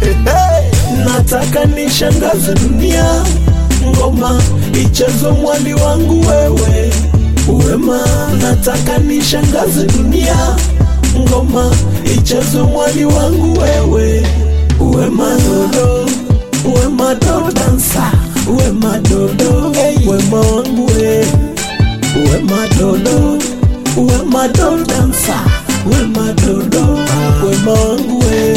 nataka nishangaze dunia, ngoma ichezo mwali wangu wewe Wema, nataka nishangaze dunia, ngoma ichezo mwali wangu wewe Wema dodo, wema dodo dansa, wema dodo, wema wangu we Wema dodo, wema dodo dansa, wema dodo, wema wangu we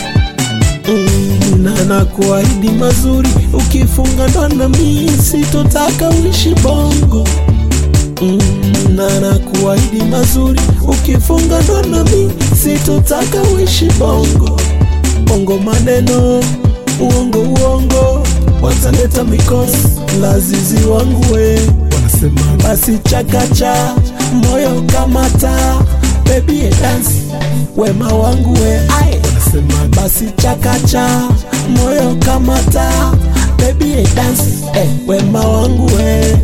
Mm, na nakuahidi mazuri ukifunga ndoa na mimi sitotaka uishi bongo mm, na nakuahidi mazuri ukifunga ndoa na mimi sitotaka uishi bongo bongo maneno uongo uongo wataleta mikosi lazizi wangu we wanasema basi chakacha moyo kamata baby dance wema wangu we ai wanasema basi chakacha moyo kamata baby dance eh, wema wangu we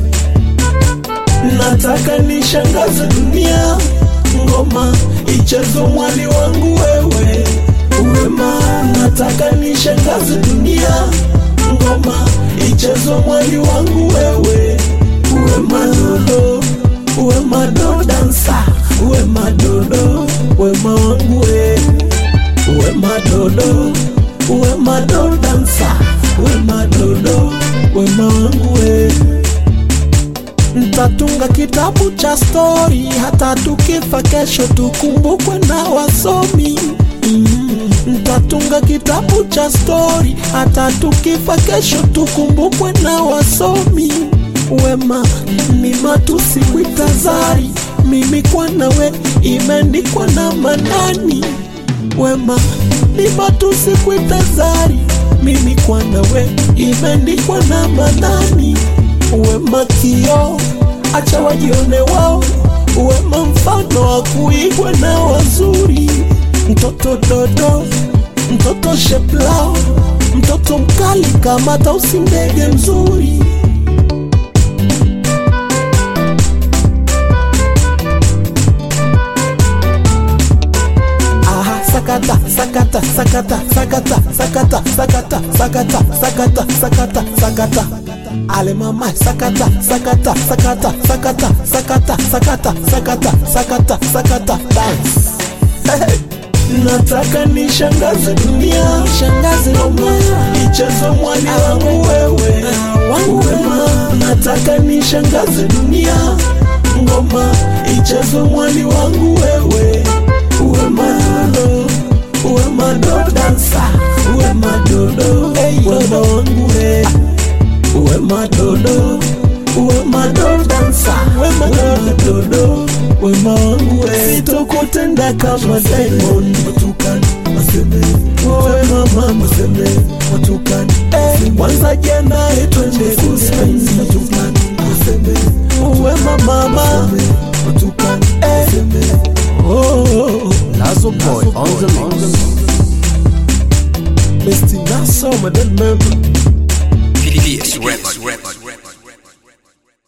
nataka nishangaze dunia ngoma ichezo mwali wangu wewe wema nataka nishangaze dunia ngoma ichezo mwali wangu wewe wema dodo wema dodo dansa wema dodo wema wangu we wema dodo wema dodo dansa wema dodo wema wangu we Ntatunga kitabu cha stori, hata tukifa kesho tukumbukwe na wasomi. Mm. Ntatunga kitabu cha stori, hata tukifa kesho tukumbukwe na wasomi. Wema ni matusi kuitazari, mimi kwa nawe imeandikwa na manani. Wema ni matusi kuitazari, mimi kwa nawe imeandikwa na manani wema kio, acha wajione wao, wema mfano wa kuigwa na wazuri. Mtoto dodo, mtoto sheplao, mtoto mkali kama tausi, ndege mzuri. Aha, sakata sakata sakata sakata sakata sakata sakata sakata sakata sakata ale mama sakata sakata sakata sakata sakata sakata sakata sakata sakata dance Hey. nataka nishangaze dunia shangaze dunia ichezo mwali wangu wewe wangu wema nataka nishangaze dunia ngoma ichezo mwali wangu wewe wema dodo wema dodo dansa wema dodo wema wangu we wema dodo wema dodo dansa wema dodo wema wangu we sitokutenda kama Diamond watukani waseme wewe mama maseme watukani eh, kwanza jana twende kuspain watukani waseme wema mama watukani eh, oh Lazo Boy on the mix. Mr. Nassau, madame PDS Record.